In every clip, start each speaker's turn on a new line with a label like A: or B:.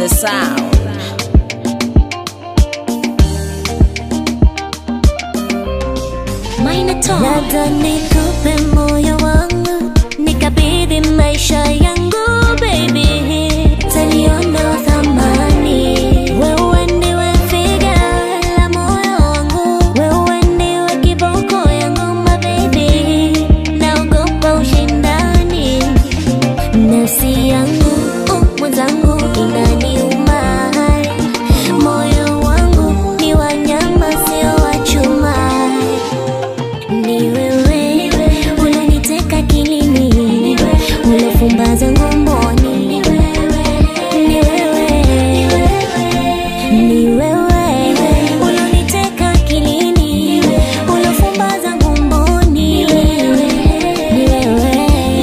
A: the sound.
B: Labda nikupe moyo wangu nikabidhi maisha yangu baby, taliona thamani. Wewe ndiwe figa la moyo wangu, wewe ndiwe kiboko yangu my baby, naogopa ushindani nafsi yangu uh, mwenzangu inaniuma, moyo wangu ni wanyama sio wa chuma ni wewe unaniteka kilini, unafumbaza ngomboni. Ni wewe, ni wewe unaniteka kilini, unafumbaza ngomboni. Ni wewe, ni wewe.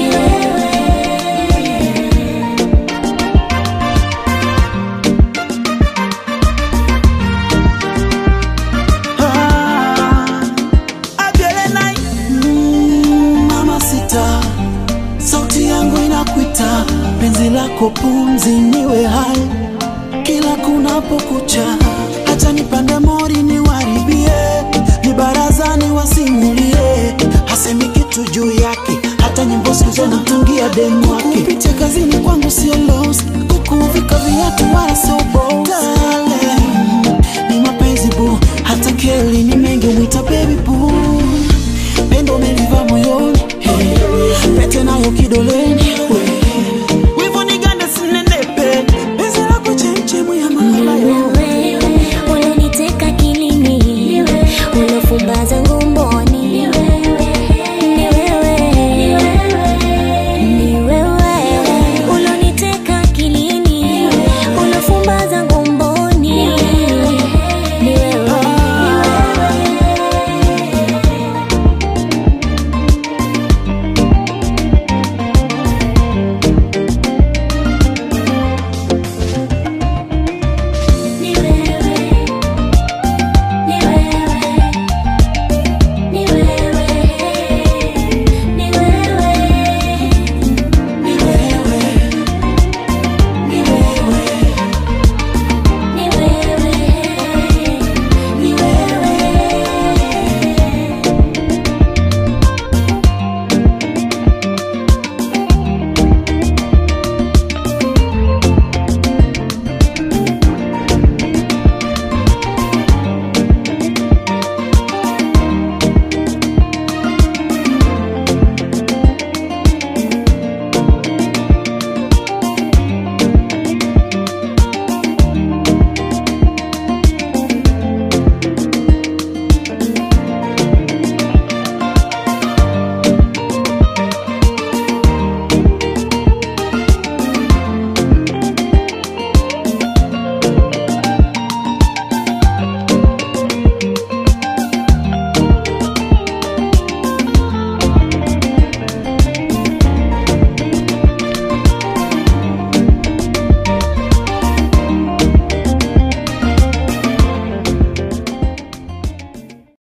C: Ah, Adelenai, mm, mama sita, sauti yangu inakuita, penzi lako pumzi niwe hai kila kunapokucha, hata nipande mori niwaribie, ni barazani wasimulie, hasemi kitu juu yake, hata nyimbo siku zote namtungia demu wake. Kupitia kazini kwangu sio loss, kukuvika viatu wala sio boss